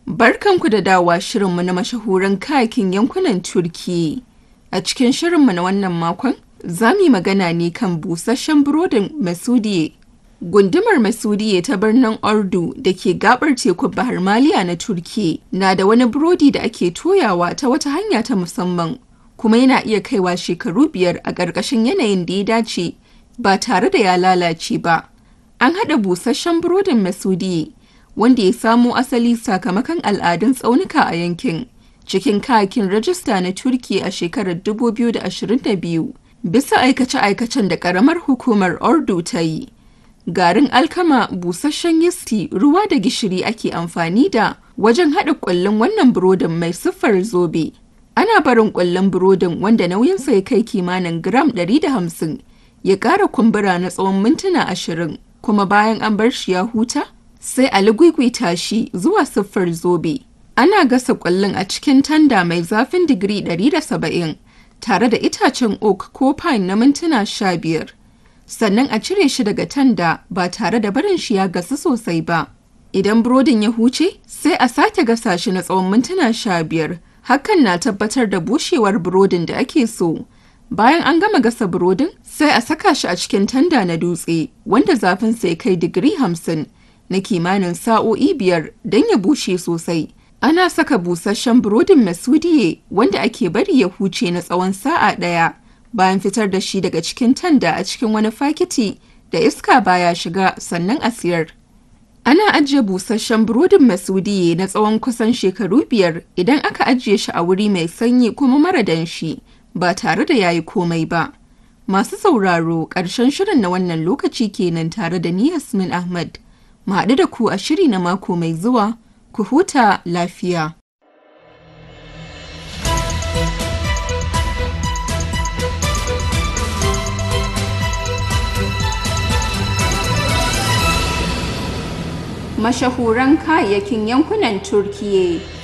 Barkanku da dawa shirinmu na mashahuran kayakin yankunan Turki. A cikin shirinmu na wannan makon, za mu yi magana ne kan busasshen burodin Masudiye. Gundumar Masudiye ta birnin Ordu da ke gabar tekun Bahar Maliya na Turki na da wani burodi da ake toyawa ta wata hanya ta musamman, kuma yana iya kaiwa shekaru biyar a ƙarƙashin yanayin da ya dace ba tare da ya lalace ba. An haɗa busasshen burodin Masudiye wanda ya samo asali sakamakon al'adun tsaunuka a yankin cikin kayakin rajista na Turki a shekarar 2022 bisa aikace-aikacen da ƙaramar hukumar Ordu ta yi. Garin alkama busasshen yisti ruwa da gishiri ake amfani da wajen haɗa ƙullun wannan burodin mai siffar zobe. Ana barin ƙullun burodin wanda nauyinsa ya kai kimanin gram 150 ya ƙara kumbura na tsawon mintuna ashirin kuma bayan an bar shi ya huta sai a ligwigwita shi zuwa siffar zobe. Ana gasa ƙwallon a cikin tanda mai zafin digiri 170 tare da itacen oak ko pine na mintuna 15. Sannan a cire shi daga tanda ba tare da barin shi ya gasu sosai ba. Idan burodin ya huce, sai a sake gasa shi na tsawon mintuna 15. Hakan na tabbatar da bushewar burodin da ake so. Bayan an gama gasa burodin, sai a saka shi a cikin tanda na dutse, wanda zafinsa ya kai digiri 50. na kimanin sa'o'i biyar don ya bushe sosai. Ana saka busasshen burodin masudiye wanda ake bari ya huce na tsawon sa'a ɗaya bayan fitar da shi daga cikin tanda a cikin wani fakiti da iska baya shiga sannan a siyar. Ana ajiye busasshen burodin masudiye na tsawon kusan shekaru biyar idan aka ajiye shi a wuri mai sanyi kuma mara danshi ba tare da yayi komai ba. Masu sauraro ƙarshen shirin na wannan lokaci kenan tare da ni Yasmin Ahmad. mu haɗu da ku a shiri na mako mai zuwa ku huta lafiya. Mashahuran kayayyakin yankunan Turkiyya